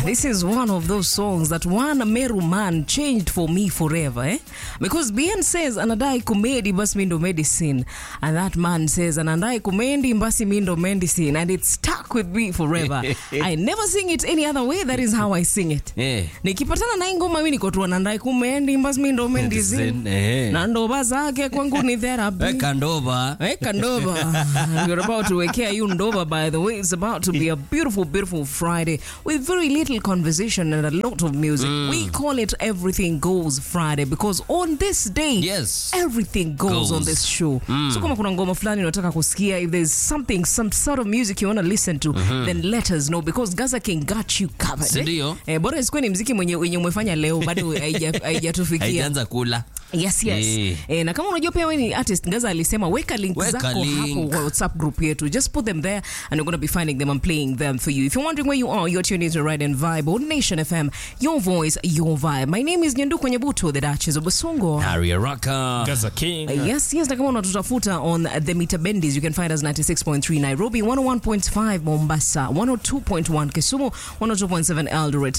This is one of those songs that one Meru man changed for me forever, eh? Because Bien says anadai kumedi basi mindo medicine, and that man says anadai kumendi basi mindo medicine, and it stuck with me forever. I never sing it any other way. That is how I sing it. Eh. Nikipatana na hii ngoma mimi niko tu anadai kumendi basi mindo medicine, Medicine, eh. na ndoba zake kwangu ni therapy. Weka ndoba. Weka ndoba. You're about to wekea you ndoba, by the way. It's about to be a beautiful, beautiful Friday with very little conversation and a lot of music. We call it Everything Goes Friday because on this day, Yes. everything goes, Goes. on this show. So kama kuna ngoma fulani unataka kusikia, if there's something, some sort of music you want to listen to, then let us know because Gaza King got you covered. Si eh? ndio? Eh, bora isikuwe ni mziki mwenye wenye umefanya leo bado haija- haijatufikia. Haijaanza kula. Yes, yes. Eh. Eh, na kama unajua pia wewe ni artist, Ngaza alisema weka link Weka zako link. hapo kwa WhatsApp group yetu. Just put them there and we're going to be finding them and playing them for you. If you're wondering where you are, you're tuned into Ride and Vibe on Nation FM. Your voice, your vibe. My name is Nyandu Kwenyebuto, the Duchess of Basongo. Harry Araka. Gaza King. Uh, Yes, yes, na kama unatutafuta on the Mita Bendis, you can find us 96.3 Nairobi, 101.5 Mombasa, 102.1 Kisumu, 102.7 Eldoret,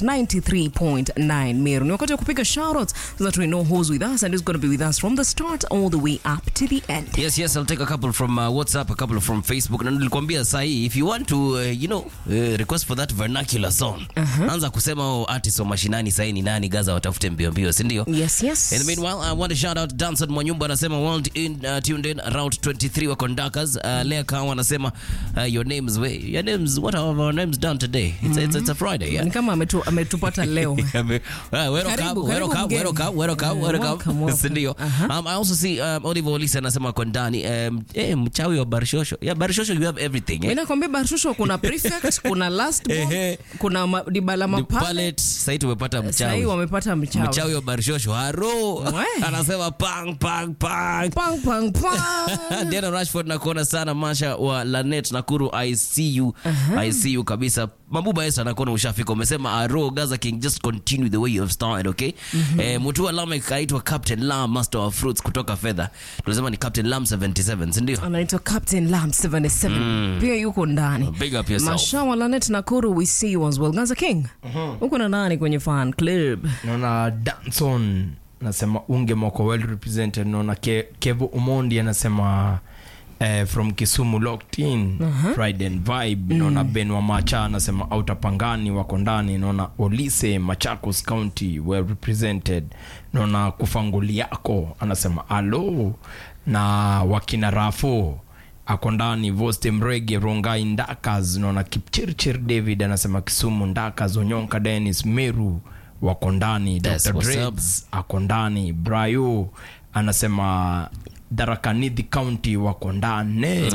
93.9 Meru. Ni wakati wa kupiga shoutouts so that we know who's with us and who's going to be with us from the start all the way up to the end. Yes, yes, I'll take a couple from uh, WhatsApp, a couple from Facebook. Na nilikwambia sahi, if you want to, uh, you know, uh, request for that vernacular song, anza kusema oh, artist wa mashinani sahi ni nani, Gaza watafute mbio mbio, si ndio? Yes, yes. In the meanwhile, I want to shout out Danson Mwanyumba anasema world in uh, tuned in route 23 wa conductors. Uh, Lea Kawa anasema uh, your names we, your names what have our names done today? It's, it's, it's a Friday, yeah. Ni kama ametu, ametupata leo. Ame- Ah, welcome, Karibu, karibu welcome, mgeni. welcome, welcome, Eh, welcome. welcome, welcome. Si ndio? Um, I also see um, Oliver Olise anasema kwa ndani um, eh, mchawi wa Barishosho. Yeah, Barishosho you have everything. Mimi Eh? nakwambia Barshusho kuna prefect, kuna last born, Ehe. kuna ma, dibala The mapale. palette, sasa tumepata Sasa mchawi. hii wamepata mchawi. Mchawi wa Barishosho. Haro. We. Anasema pang pang pang. Pang pang pang. Diana Rashford nakuona sana Masha wa Lanet Nakuru I see you I see you kabisa Mabuba Esther nakuona ushafika umesema Aro Gaza King just continue the way you have started okay eh, Mutua Lame kaitwa Captain Lam Master of Fruits kutoka Fedha tunasema ni Captain Lam 77 si ndio anaitwa Captain Lam 77 pia yuko ndani. Big up yourself. Mashawa Lanet Nakuru, we see you as well. Gaza King, uko na nani kwenye fan club? naona danson nasema unge moko well represented naona Ke, kevo umondi anasema eh, from kisumu locked in Pride and vibe naona ben wa macha anasema autapangani wako ndani naona olise machakos county well represented naona kufanguli yako anasema alo na wakina rafo ako ndani voste mrege rongai ndakas naona kipchirchir david anasema kisumu ndakas onyonka denis meru wako ndani That's Dr. what's Dreads ako ndani brayo anasema darakanidhi county wako ndani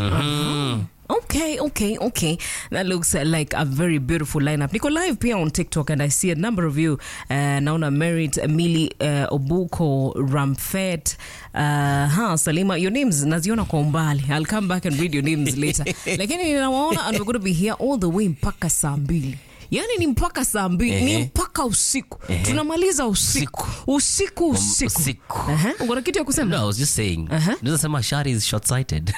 Okay, okay, okay. That looks uh, like a very beautiful lineup. Niko live pia on TikTok and I see a number of you. Uh, naona Merit, Emily, uh, Obuko, Ramfet, uh, ha, Salima. Your names naziona kwa umbali. I'll come back and read your names later. Lakini ninawaona and we're going to be here all the way mpaka saa mbili. Yaani ni mpaka saa mbili, ni Ehe. mpaka usiku. Tunamaliza usiku. Usiku, usiku. usiku. Aha, uko na kitu ya kusema? No, I was just saying. Uh-huh. Naweza sema Shari is short sighted.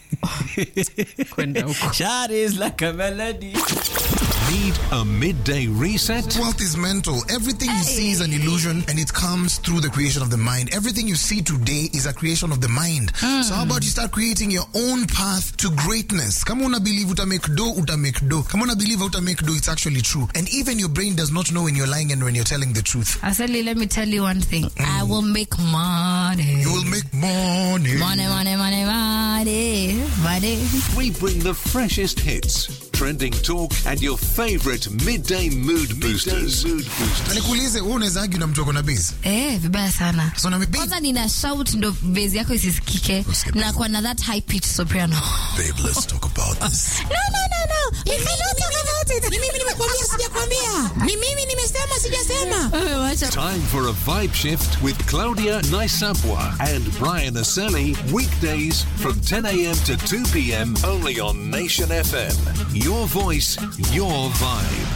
Kwenda huko. Shari is like a melody. Need a midday reset? Wealth is mental. Everything you see is an illusion and it comes through the creation of the mind. Everything you see today is a creation of the mind. So how about you start creating your own path to greatness? Kama una believe uta make do, uta make do. Kama una believe uta make do, it's actually true. And even your brain does not know when you're lying and when you're telling the truth. Asali, let me tell you one thing. I will make money. You will make money. Money, money, money, money, money. We bring the freshest hits, trending talk, and your favorite midday mood boosters. mood Na boosters. nikuulize, wewe unaweza argue na mtu ako na base? Eh, vibaya sana. So na babe, Kwanza nina shout ndo base yako isisikike Usikie. na kwa na that high pitch soprano. babe, let's talk about this. No, no, no, no. We cannot talk about it. Ni mimi nimekwambia sijakwambia. Ni mimi nimesema sijasema. Wewe wacha. Time for a vibe shift with Claudia Naisabwa and Brian Aseli. Weekdays from 10 a.m. to 2 p.m. only on Nation FM. Your voice, your vibe.